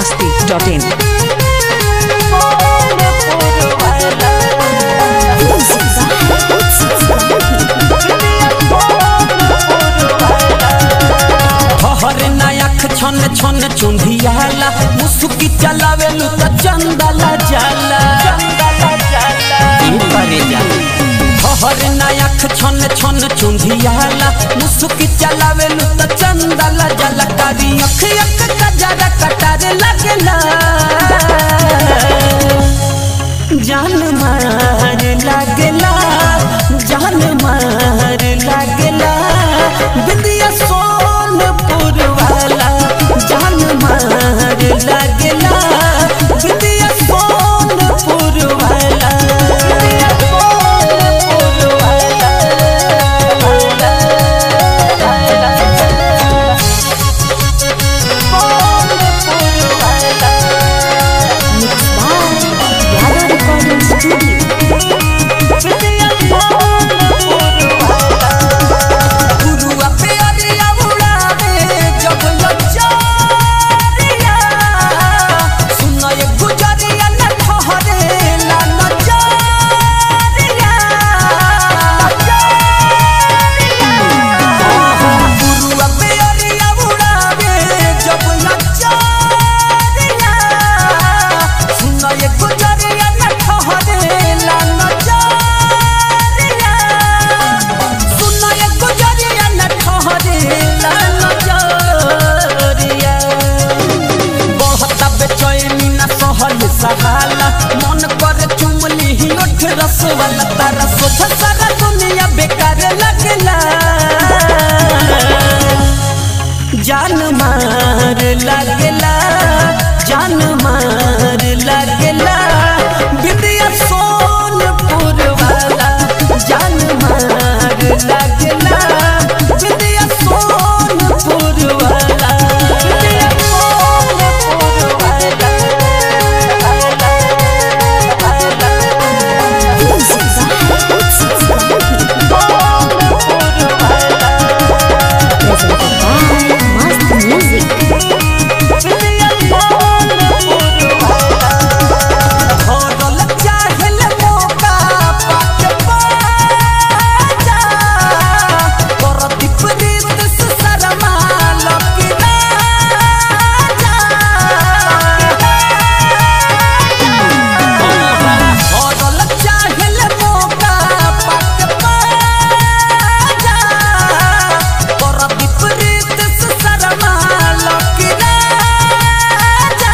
masti.in. हर नायक छन छन चुंधियाला मुसुकी चलावेलु त चंदला जाला हर नायक छन छन चुंधियाला मुसुकी चलावेलु त चंदला जाला कारी अख अख कजरा कटारे लगला जान मार लागला जान मार लागला बिंदिया सोनपुर वाला जान मार लागला बिंदिया सोनपुर वाला बिंदिया सोनपुर वाला गुरुआ प्यारिया उड़ावे जब लचारिया सुना ये गुजरिया न ठहरे ला नचारिया गुरुआ प्यारिया उड़ावे जब लचारिया सुना ये गुजरिया न ठहरे ला नचारिया सुना ये गुजरिया न ठहरे ला नजरिया बहुत बेचैनी न सहल सहाला मन करे चुमली ही उठ रस वाला तारा सोझ सारा दुनिया बेकार लगला जान मार लगला जान मार लगला बिंदिया सोनपुर वाला जान मार लगला बिंदिया सोनपुर वाला बिंदिया सोनपुर वाला भरल चाहल मौका पाके बाजा परदीप रीत से शर्मा लकी राजा भरल चाहल मौका पाके बाजा परदीप रीत से शर्मा लकी राजा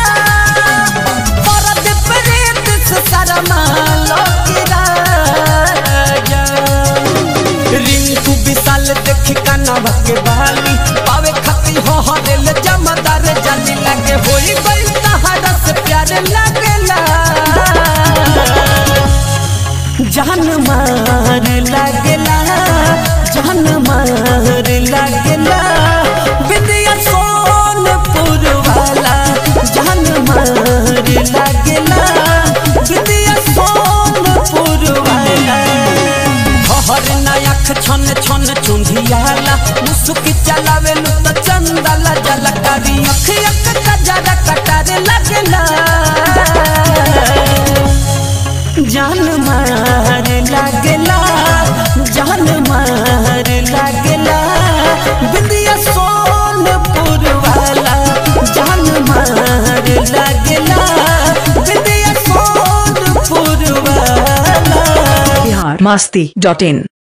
परदीप रीत से शर्मा लकी राजा रिंकू विशाल देख कनवा के बाली पावे खती हो हरेल जमदार जानी लगे होई गई तहरा से प्यार लगेला जान मार लगेला जान मार लगेला विद्या सोनपुर वाला जान मार लगेला विद्या सोनपुर वाला हर नायक छन छन चुंधियाला मुसुकी चलावेलु त चंदला जलकारी अख अख कजरा कटारे लगला जान मार लागला जान मार लागला बिंदिया सोनपुर वाला जान मार लागला बिंदिया सोनपुर वाला Bihar masti.in.